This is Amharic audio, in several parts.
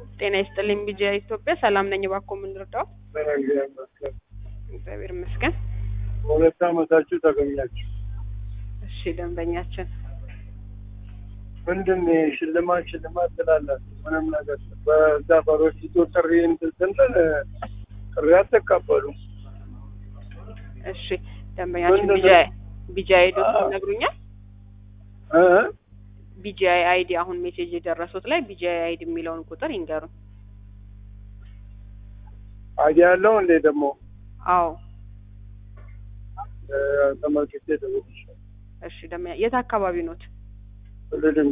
ጤና ይስጥልኝ ቢጂያ ኢትዮጵያ ሰላም ነኝ። እባክዎ ምን ልርዳው? እግዚአብሔር ይመስገን። እግዚአብሔር ይመስገን። በሁለት ዓመታችሁ ተገኛችሁ። እሺ ደንበኛችን ምንድን ነው ሽልማት ሽልማት ትላላችሁ? ምንም ነገር በዛ በሮሲቶ ጥሪ እንትን ስንል ጥሪ አትቀበሉ። እሺ ደንበኛችን ምንድን ነው? ቢጂያ ቢጂያ አይዲ ይነግሩኛል? እ? ቢጂአይ አይዲ አሁን ሜሴጅ የደረሱት ላይ ቢጂአይ አይዲ የሚለውን ቁጥር ይንገሩን። አይዲያ ያለው እንዴ ደግሞ አዎ እ፣ ተመልክቼ ደውልልሻለሁ። እሺ ደንበኛ የት አካባቢ ኖት? ሁሉንም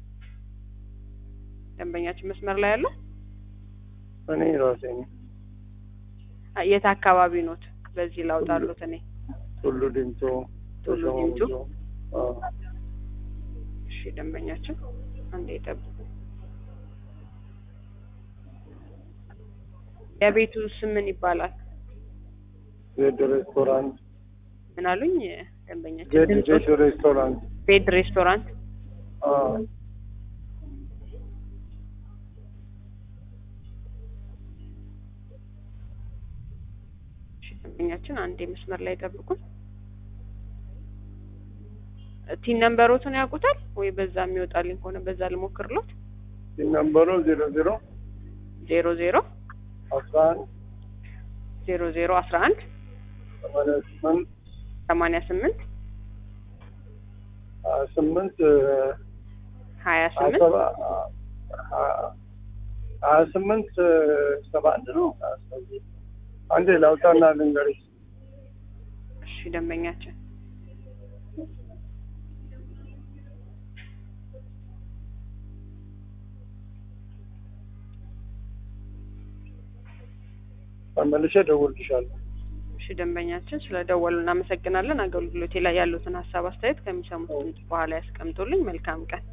ደንበኛችን መስመር ላይ ያለው እኔ ራሴ ነኝ። አ- የት አካባቢ ኖት? በዚህ ላውጣሉት እኔ ሁሉ ድምቶ ቱሉ ዲምቱ? አዎ። እሺ ደንበኛችን አንዴ ይጠብቁ። የቤቱ ስም ምን ይባላል? ዜድ ሬስቶራንት ምን አሉኝ ደንበኛችን? ዜድ ድምፆት ዜድ ሬስቶራንት ቤድ ሬስቶራንት አዎ። እሺ ደንበኛችን አንዴ መስመር ላይ ጠብቁን። ቲን ነምበሮቱን ያውቁታል ወይ? በዛ የሚወጣልኝ ከሆነ በዛ ልሞክርሎት። ነምበሩ ዜሮ ዜሮ ዜሮ ዜሮ አስራ አንድ ዜሮ ዜሮ አስራ አንድ ሰማንያ ስምንት ሰማንያ ስምንት ሀያ ስምንት ሀያ ሀያ ስምንት ሰባ- ሀያ ስምንት ሰባ አንድ ነው። አንዴ ላውጣና ልንገርሽ። እሺ ደንበኛችን ተመልሼ እደውልልሻለሁ። እሺ ደንበኛችን ስለ ደወሉ እናመሰግናለን። አገልግሎቴ ላይ ያሉትን ሀሳብ አስተያየት ከሚሰሙት ድምጽ በኋላ ያስቀምጡልኝ። መልካም ቀን